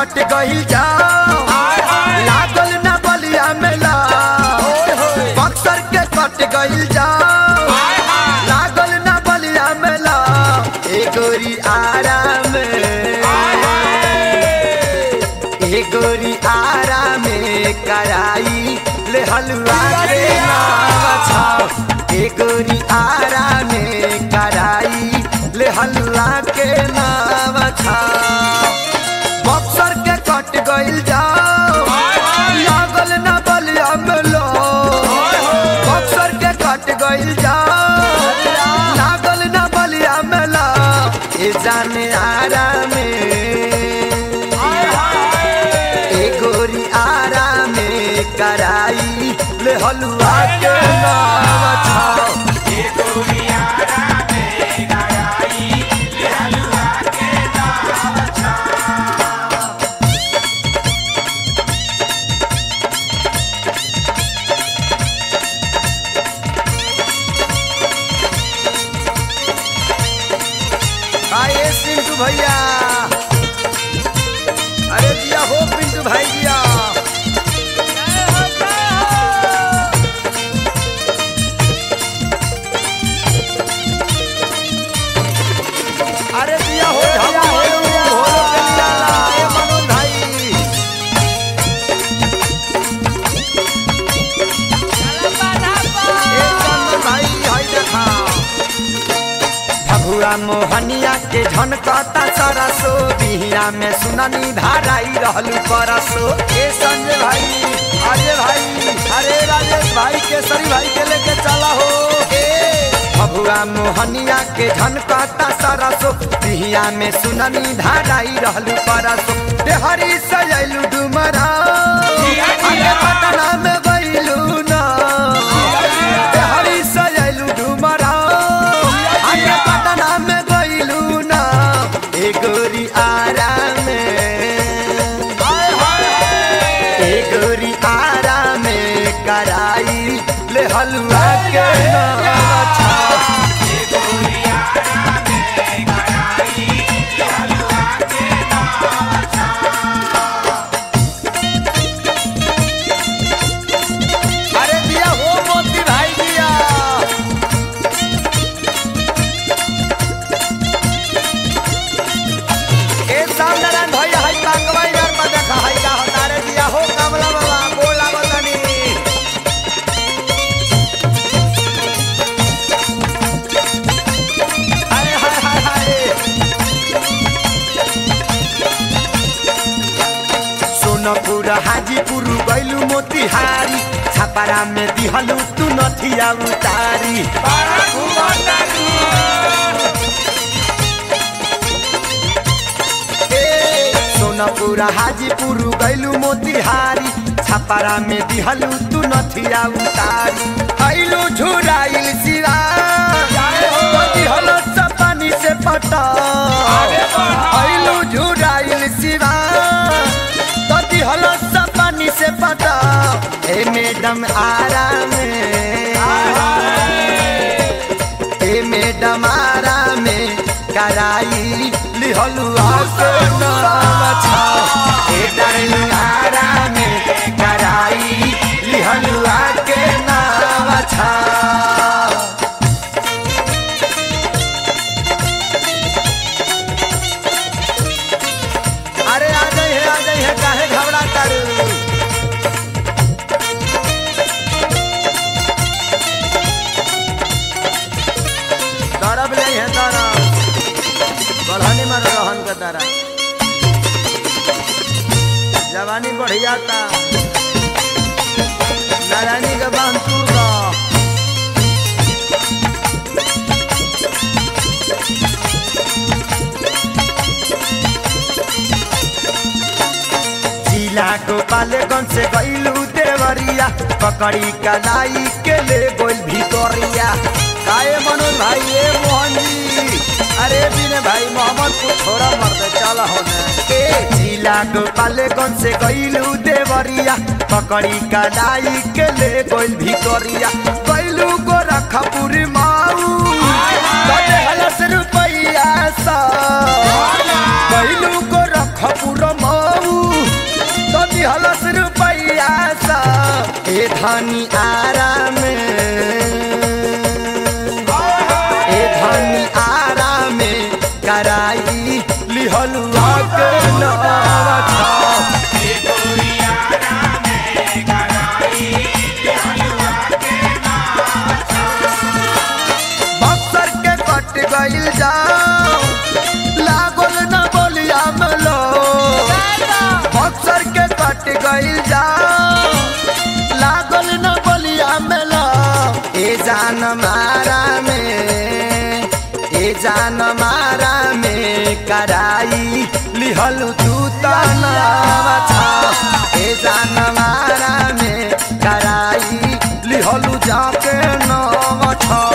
कट गइल जाओ लागल न बलिया मेला बक्सर के कट गइल जाओ लागल न बलिया मेला ए गोरी आराम ए गोरी आराम कराई ले हलवा के नाम छाओ ए गोरी आराम कराई ले हलवा के नाम छाओ बक्सर के कट गइल जाओ लागल न बलिया मेलो बक्सर के कट गइल जाओ लागल न बलिया मेला ए जाने आराम ए गोरी आराम कराई ले हलवा के नाम छाओ आए पिंटू भैया अरे दिया हो पिंटू भाई दिया अरे दिया हो झाला हो हो के दिया ए मनोज भाई ए चंदन भाई हाय देखा भगुआ मोहनिया के झनकता सरसो बिहिया में सुननी धाराई रहलू परसो ए संजय भाई अजय भाई अरे राजेश भाई केसरी भाई के लेके चला हो ए भगुआ मोहनिया के झनकता सरसो बिहिया में सुननी धाराई रहलू परसो देहरी सजैलू डुमरा अरे पटना में गइलू ना देहरी सजैलू डुमरा आगे पटना में गइलू ना ए गोरी आराम ए गोरी आराम कराई ले हलवा के नाम छा अरे दिया हो मोती भाई दिया ए सामनारायण भैया हाय कांगवा इधर में देखा हाय का हतारे दिया हो कमला बाबा बोला बतानी हाय हाय हाय हाय सोनपुर हाजीपुर गैलू मोतिहारी छापारा में दिहलू तू नथिया उतारी ए, सोनपुर हाजीपुर गैलू मोतिहारी छापारा में दिहलू तू नथिया उतारी आइलू झुराइल सिरा दिहलो पानी से पटा आइलू झुराइल सिरा तती हलो सब पानी से पता हे मैडम आराम हे मैडम आराम कराई लिहलू आके नाम छा हे डार्लिंग आराम कराई लिहलू आके नाम छा अरे आ जाई है आ जाई है काहे घबरा तारू दरब नहीं है दरब बढ़ानी में रहन के तारा जवानी बढ़िया था नारायणी के बांध तूर का जिला गोपालगंज से गईलू देवरिया पकड़ी कलाई के ले गोल भितोरिया काए मनोज भाई ए मोहन जी अरे बिने भाई मोहम्मद को छोड़ा मर दे चला होने ए जिला गोपालगंज से गईलू देवरिया पकड़ी कलाई के ले गोल भितोरिया गईलू गोरखपुर माऊ कदे हलस रुपैया सा गईलू गोरखपुर माऊ धनी आराम ए धनी आराम कराई लिहलुआ के नवा छाव बक्सर के कट गइल जाओ लागल न बोलिया मलो बक्सर के कट गइल जाओ लागल न बोलिया मलो ए जान मारा में ए जान मारा में कराई लिहल तू तनावा छा ए जान मारा में कराई लिहलु जाके नवा छा